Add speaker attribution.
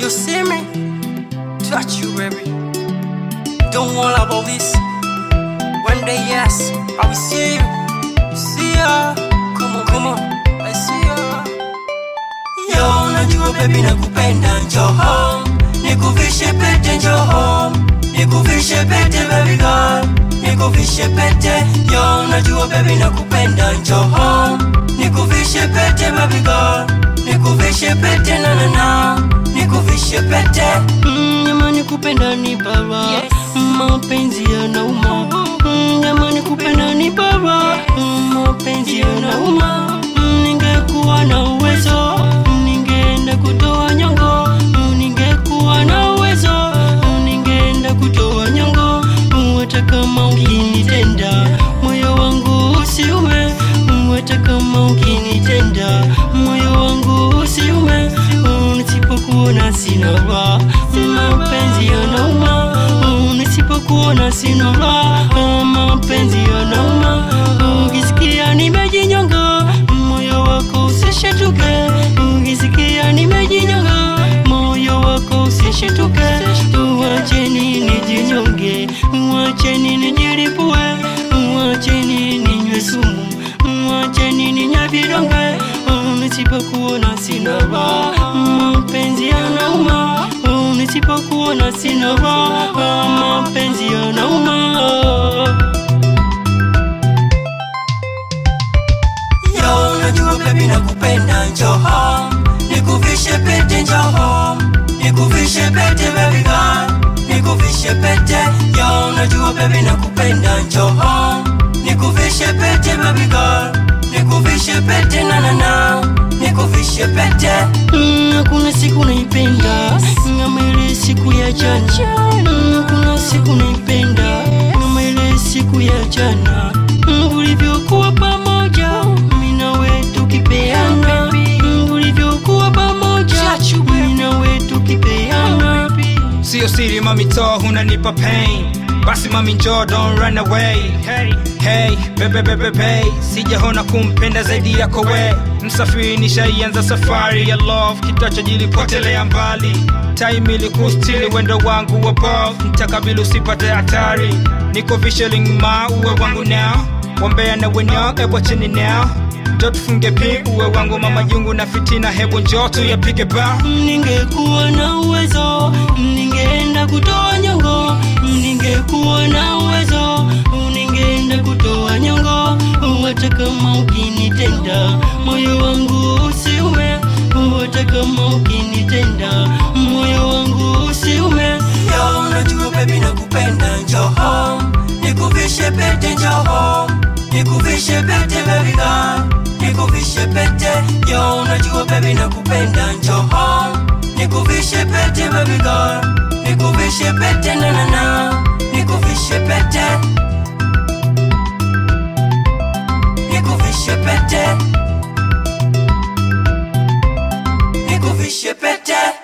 Speaker 1: You see me? Touch you, baby. Don't worry about this. One day, yes, I will see you. See ya. Come on, come on. I see ya. Yo, unajua baby nakupenda, njoo home. Nikuvishe pete, njoo home. Nikuvishe pete, baby girl. Nikuvishe pete. Yo, unajua baby nakupenda, njoo home. Nikuvishe pete, baby girl. Nikuvishe pete, na na na. Nikuvishe pete. Mm, jamani kupenda ni bara.
Speaker 2: Yes.
Speaker 1: Mapenzi yanauma. Mm, jamani kupenda ni bara. Mm, mapenzi yanauma. Mm, ningekuwa na uwezo ningeenda kutoa nyongo Mm, ningekuwa na uwezo Mm, ningeenda kutoa nyongo Mm, hata kama ukinitenda moyo wangu usiume Mm, hata kama ukinitenda moyo wangu usiume Mm, nisipokuona sina raha Mm, mapenzi yanauma Mm, nisipokuona sina raha Mm, mapenzi yanauma Mm, ukisikia nimejinyonga moyo wako usishituke ukisikia nimejinyonga moyo wako usishituke wacheni nijinyonge wacheni nijilipue wacheni ninywe sumu wacheni ninywe vidonge nisipokuona sina raha mapenzi yanauma nisipokuona sina raha mapenzi yanauma Yo, unajua baby nakupenda, njoo home. Nikuvishe pete, njoo home. Nikuvishe pete, baby girl. Nikuvishe pete. Yo, unajua baby nakupenda, njoo home. Nikuvishe pete, baby girl. Nikuvishe pete, na na na. Nikuvishe pete. Mm, Hakuna siku naipenda kama ile siku ya jana. Mm, Hakuna siku naipenda kama ile siku ya jana. Mm, Ulivyokuwa pamoja mimi na wewe tukipeana. Mm, Ulivyokuwa pamoja mimi na wewe tukipeana.
Speaker 3: Sio siri mami to unanipa pain basi mami njoo don't run away hey, hey, bebe bebe be sijaona kumpenda zaidi yako we msafiri nishaianza safari ya love kitacho jilipotelea mbali time ilikustili wendo wangu wa bov mtakabili usipate hatari niko visheling ma uwe wangu now wambea na wenyo ebwa chini now njo tufunge pi uwe wangu mama jungu na fitina hebu njoo tuyapige ba
Speaker 1: Ningekuwa na uwezo, ningeenda kutoa nyongo. Ningekuwa na uwezo, ningeenda kutoa nyongo. Hata kama ukinitenda, moyo wangu usiume. Hata kama ukinitenda, moyo wangu usiume. Yo, unajua baby nakupenda, njoo home. Nikuvishe pete, njoo home. Nikuvishe pete, baby girl. Nikuvishe pete, yo, unajua baby nakupenda, njoo home. Nikuvishe pete, baby girl. Nikuvishe pete, na na na. Nikuvishe pete. Nikuvishe pete. Nikuvishe pete.